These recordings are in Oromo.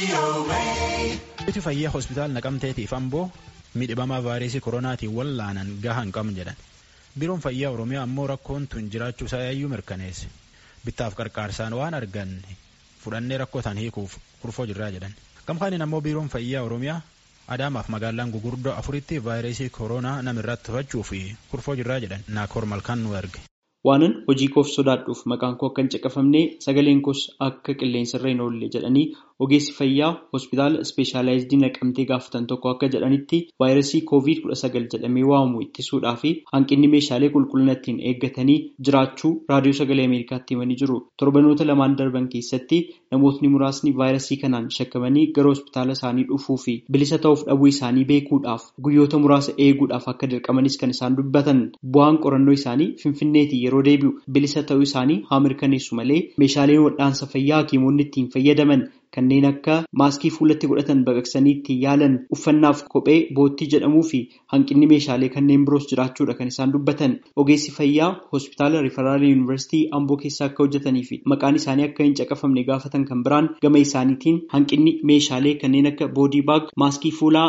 Iti fayyaa hospitaala naqamteetiif amboo miidhamaa vaayirasii koronaatiin wallaanan gahaa hin qabne jedhan biiroon fayyaa oromiyaa ammoo rakkoon tun jiraachuu isaa yaayyuu mirkaneesse bittaaf qarqaarsaan waan arganne fudhannee rakkoo tan hiikuuf kurfoo jirraa jedhan gamkaaniin ammoo biiroon fayyaa oromiyaa adaamaaf magaalaan gugurdoo afuritti vaayirasii koronaa namirratti to'achuu fi kurfoo jirraa jedhan naakoor malkaan nu erge. waanan hojii koof sodaadhuuf maqaan koo akka hin caqafamne sagaleen koos akka qilleensarra hin oolle jedhanii ogeessi fayyaa hospitaala ispeeshaalaayizidii naqamtee gaafatan tokko akka jedhanitti vaayirasii koovid kudha sagal jedhamee waamamu ittisuudhaa fi hanqinni meeshaalee qulqullina ittiin eeggatanii jiraachuu raadiyoo sagalee ameerikaatti himanii jiru torbanoota lamaan darban keessatti namootni muraasni vaayirasii kanaan shakkamanii gara hospitaala isaanii dhufuu fi bilisa ta'uuf dhabuu isaanii beekuudhaaf guyyoota muraasa eeguudhaaf akka dirqamanis kan isaan dubbatan bu'aan qorannoo isaanii finfinneetii yeroo deebi'u bilisa ta'uu isaanii haa mirkaneessu malee meeshaaleen wal'aansa fayyaa hakiimonni ittiin fayyadaman kanneen akka maaskii fuulatti godhatan baqaqsanii ittiin yaalan uffannaaf kophee boottii jedhamuu fi hanqinni meeshaalee kanneen biroos jiraachuudha kan isaan dubbatan ogeessi fayyaa hospitaala riifaraal yuunivarsiitii amboo keessa akka hojjetanii fi maqaan isaanii akka hin caqafamne gaafatan kan biraan gama isaaniitiin hanqinni meeshaalee kanneen akka boodii baag maaskii fuulaa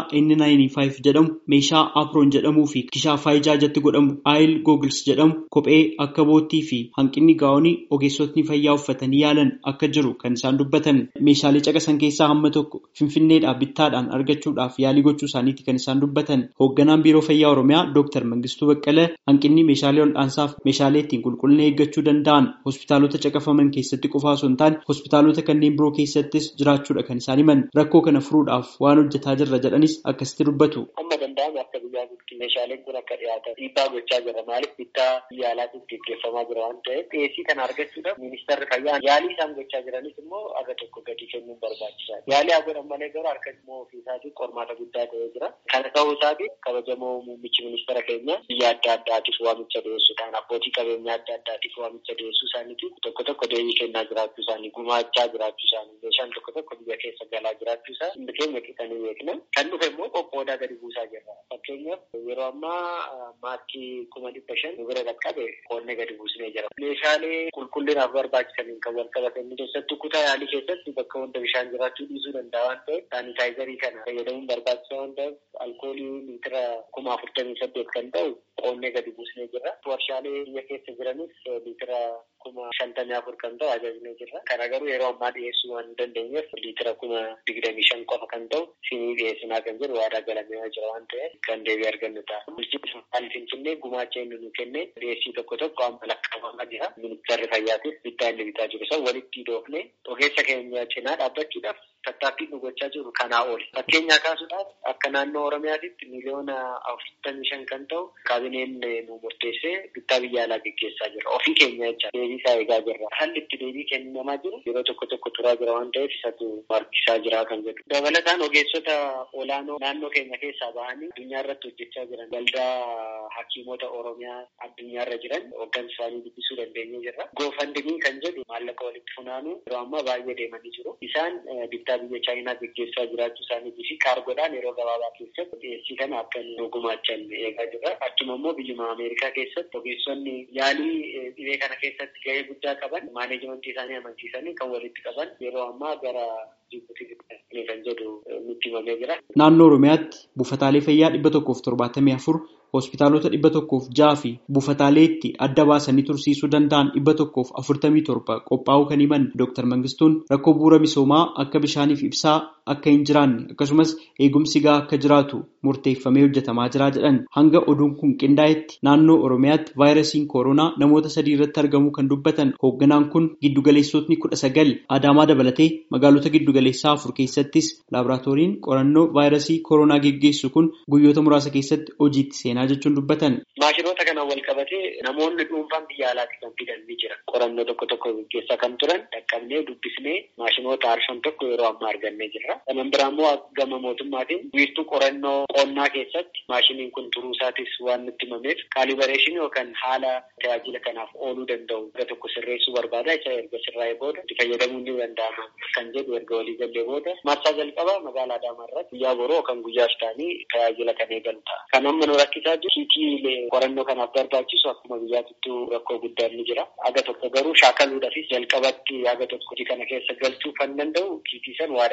N95 jedhamu meeshaa aproon jedhamuu fi kishaafaa ijaa jatti godhamu aayil googils jedhamu kophee akka boottii fi hanqinni gaa'onii ogeessotni fayyaa uffatanii yaalan akka jiru kan isaan dubbatan meeshaalee caqasan keessaa hamma tokko finfinneedhaa bittaadhaan argachuudhaaf yaalii gochuu isaaniiti kan isaan dubbatan hoogganaan biiroo fayyaa oromiyaa dooktar mangistuu baqqala hanqinni meeshaalee wal'aansaaf meeshaalee ittiin qulqullina eeggachuu danda'an hospitaalota caqafaman keessatti qofaa osoo hin taane hospitaalota kanneen biroo keessattis jiraachuudha kan isaan himan rakkoo kana furuudhaaf waan hojjetaa jirra jedhanis akkasitti dubbatu. Amma danda'amu akka biyyaa guutuu meeshaaleen kun akka dhiyaatan dhiibbaa gochaa jira maaliif bittaa yaalaatiif gaggeeffamaa jira waan ta'eef dhiyeessii kana argachuudhaaf ministeerri fayyaa yaalii isaan gochaa jiranis immoo aga tokko gadi kennuun barbaachisaadha. Yaalii haa godhan malee garuu harka immoo ofii isaatiin qormaata guddaa ta'ee jira. Kana ta'uu isaatiin kabajamoo muummichi ministeera keenya biyya adda addaatiif waamicha dhiyeessuudhaan abbootii qabeenyaa adda addaatiif waamicha dhiyeessuu isaaniitiin tokko tokko deebii kennaa jiraachuu isaanii gumaachaa jiraachuu isaanii meeshaan tokko tokko biyya keessa galaa jiraachuu isaa hundi keenya qixanii beekna. Kan dhufe immoo qoqqoodaa gadi buusaa jirra. Fakkeenyaaf yeroo ammaa maaskii kuma dhibba shan nu bira qaqqabe qoonnee gadi buusnee jira. Meeshaalee qulqullinaaf barbaachisaniin kan wal qabatan keessattuu kutaa yaalii keessatti bakka hunda bishaan jiraachuu dhiisuu danda'a waan ta'eef saanitaayizarii kana fayyadamuun barbaachisaa waan ta'eef alkoolii liitira kuma afurtamii saddeet kan ta'u qoonnee gadi buusnee jirra. Warshaalee biyya keessa jiranis liitira kuma shantamii afur kan ta'u ajajnee jirra. Kana garuu yeroo ammaa dhiyeessuu waan hin dandeenyeef liitira kuma digdamii shan qofa kan ta'u sinii dhiyeessinaa kan jiru waadaa galamee jira waan ta'eef kan deebii argannu ta'a. Bulchiinsa magaalaa Finfinnee gumaacha inni nu kenne dhiyeessii tokko tokko amma lakkaa'amaa jira. Ministeerri fayyaatis bittaa inni bitaa jiru san walitti doofne ogeessa keenya cinaa dhaabbachuudhaaf tattaaffii nu gochaa jiru kanaa oli. Fakkeenyaa kaasuudhaaf akka naannoo Oromiyaatitti miliyoona afurtamii shan kan ta'u kaabineen nu murteessee bittaa biyya alaa gaggeessaa jira. Ofii keenya jecha deebii isaa eegaa jirra. Haalli itti deebii kennamaa jiru yeroo tokko tokko turaa jira waan ta'eef isatu harkisaa jira kan jedhu. Dabalataan ogeessota olaanoo naannoo keenya keessaa bahanii addunyaa irratti hojjechaa jiran waldaa hakiimota Oromiyaa addunyaa irra jiran hooggansa isaanii dubbisuu dandeenyee jirra. Goofandimii kan jedhu maallaqa walitti funaanuu yeroo ammaa baay'ee deemanii jiru. Isaan bittaa biyya chaayinaa gaggeessaa jiraachuu isaaniitii fi kaargoodhaan yeroo gabaabaa keessatti dhiyeessii kana akka nu gumaachan eegaa jirra. Achuma immoo biyyuma Ameerikaa keessatti ogeessonni yaalii dhibee kana keessatti gahee guddaa qaban maaneejimentii isaanii amansiisanii kan walitti qaban yeroo ammaa gara Jibuutii kan jedhu nutti himamee jira. Naannoo Oromiyaatti buufataalee fayyaa dhibba tokkoof torbaatamii afur hospitaalota dhibba tokkoof ja'a fi buufataalee itti adda baasanii tursiisuu danda'an dhibba tokkoof afurtamii torba qophaa'uu kan himan Dr. Mangistuun rakkoo bu'uura misoomaa akka bishaaniif ibsaa akka hin jiraanne akkasumas eegumsi gahaa akka jiraatu murteeffamee hojjetamaa jira jedhan hanga oduun kun qindaa'etti naannoo Oromiyaatti vaayirasiin koronaa namoota sadii irratti argamuu kan dubbatan hoogganaan kun giddugaleessotni kudha sagal Adaamaa dabalatee magaalota giddugaleessaa afur keessattis laaboraatooriin qorannoo vaayirasii koronaa geggeessu kun guyyoota muraasa keessatti hojiitti seenaa jechuun dubbatan. Maashinoota kanaan wal qabatee namoonni dhuunfaan biyya alaatti kan fidan ni jira. Qorannoo tokko tokko gaggeessaa kan turan dhaqqabnee dubbisnee maashinoota arshan tokko yeroo ammaa argannee jirra. Kanan biraa immoo gama mootummaatiin wiirtuu qorannoo qonnaa keessatti maashiniin kun turuu isaatis waan nutti himameef kaalibareeshinii yookaan haala tajaajila kanaaf ooluu danda'u gara tokko sirreessuu barbaada. Isa erga sirraa'ee booda itti fayyadamuun ni danda'ama kan jedhu erga walii gallee booda marsaa jalqabaa magaalaa Adaamaa irratti guyyaa boroo yookaan guyyaa shitaanii tajaajila kan eegalu ta'a. Kan amma nu rakkisaa jiru kiitii qorannoo kanaaf barbaachisu akkuma biyyaatittuu rakkoo guddaan ni jira. Aga tokko garuu shaakaluudhaafis jalqabatti aga tokko hojii kana keessa galchuu kan danda'u kiitii san waadaa nu galamee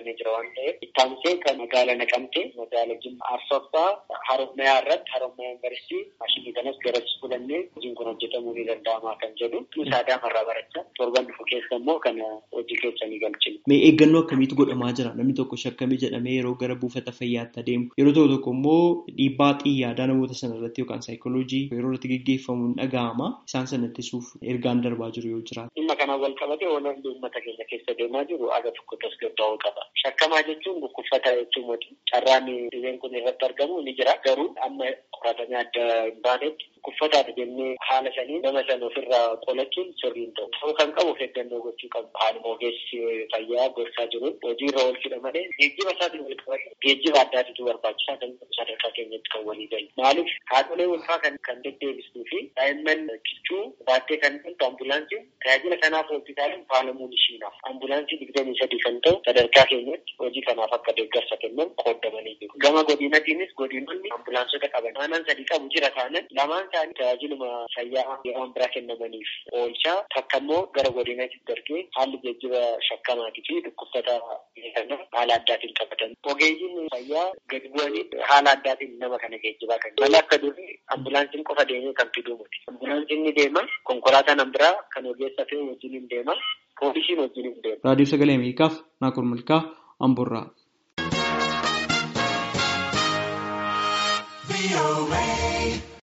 qoodamee jira waan ta'eef ittaansee kan magaala naqamtee magaala jimma arsoffaa harommayaa irratti harommayaa yuunivarsiitii maashinii kanas garas fudhannee hojiin kun hojjetamuu ni danda'ama kan jedhu saadaa marraa barachaa torban dhufu keessa immoo kana hojii keessa ni galchina. Mee eeggannoo akkamiitu godhamaa jira namni tokko shakkamee jedhamee yeroo gara buufata fayyaatti adeemu yeroo tokko tokko immoo dhiibbaa xiyyaadaa namoota sana irratti yookaan saayikooloojii yeroo irratti geggeeffamuun dhaga'ama isaan sana ittisuuf ergaan darbaa jiru yoo jiraatu. Dhimma kanaan wal qabatee oolan uummata keenya keessa deemaa jiru aga tokko tasgabbaa'uu qaba. Shakkamaa jechuun dhukkubsataa jechuun moti carraan dhibeen kun irratti argamu ni jira garuu amma qoratamee adda hin baanetti dhukkubsataadha jennee haala sanii nama sana ofirraa qolachuun sirriin ta'u. Ta'uu kan qabu of eeggannoo gochuu qabu. Haaluma ogeessi fayyaa gorsaa jiru hojiirra oolchuudha malee geejjiba isaatiin wal qabate geejjiba addaatitu barbaachisaa kan sadarkaa keenyatti kan walii galu. Maaliif haadholee ulfaa kan kan deddeebistuu fi daa'imman kichuu baattee kan dhuftu ambulaansiin tajaajila kanaaf hospitaalin faalamuun ishiinaaf ambulaansii digdamii sadii kan ta'u sadarkaa keenyatti hojii kanaaf akka deeggarsa kennan qoodamanii jiru. Gama godinatiinis godinonni ambulaansota qaban aanaan sadii qabu jira taanan lamaan isaanii tajaajiluma fayyaa yeroo biraa kennamaniif oolchaa takka immoo gara godinatti darbee haalli geejjiba shakkamaatii fi dhukkubsataa kana haala addaatiin qabatan. Ogeeyyiin fayyaa gadi bu'anii haala addaatiin nama kana geejjibaa kan mala akka durii ambulaansiin qofa deemee kan fiduu miti. Ambulaansiin ni deema konkolaataan biraa kan ogeessa fe'u wajjin hin deema poolisiin wajjin hin deema. Raadiyoo Sagalee Ameerikaaf Naakur Malkaa Amboorraa.